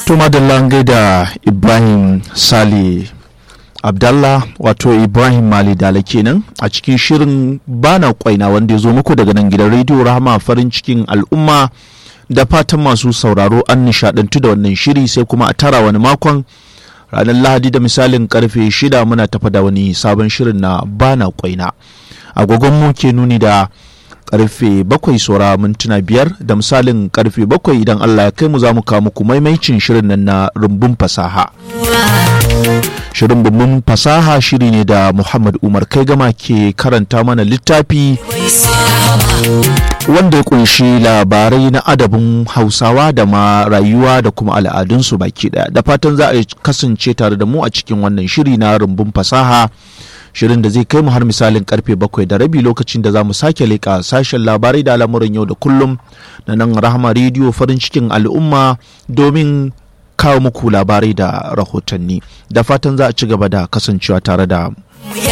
to madalla gaida ibrahim sale abdallah wato ibrahim mali dala kenan a cikin shirin bana kwaina wanda ya zo muku daga nan gidan rediyo rahama farin cikin al'umma da fatan masu sauraro an nishadantu da wannan shiri sai kuma a tara wani makon ranar lahadi da misalin karfe shida muna tafa da wani sabon shirin na bana kwaina agogon mu ke nuni da karfe bakwai saura mintuna biyar da misalin karfe bakwai idan Allah ya kai mu za mu kawo muku maimaicin shirin nan na rumbun fasaha. Shirin rumbun fasaha shiri ne da Muhammad Umar kai gama ke karanta mana littafi wanda ya kunshi labarai na adabin hausawa da ma rayuwa da kuma al'adunsu baki daya da fatan za a kasance tare da mu a cikin wannan shiri na rumbun fasaha. shirin da zai kai mu har misalin karfe bakwai da rabi lokacin da za mu sake leƙa sashen labarai da al'amuran yau da kullum na nan rahama rediyo farin cikin al'umma domin kawo muku labarai da rahotanni da fatan za a ci gaba da kasancewa tare da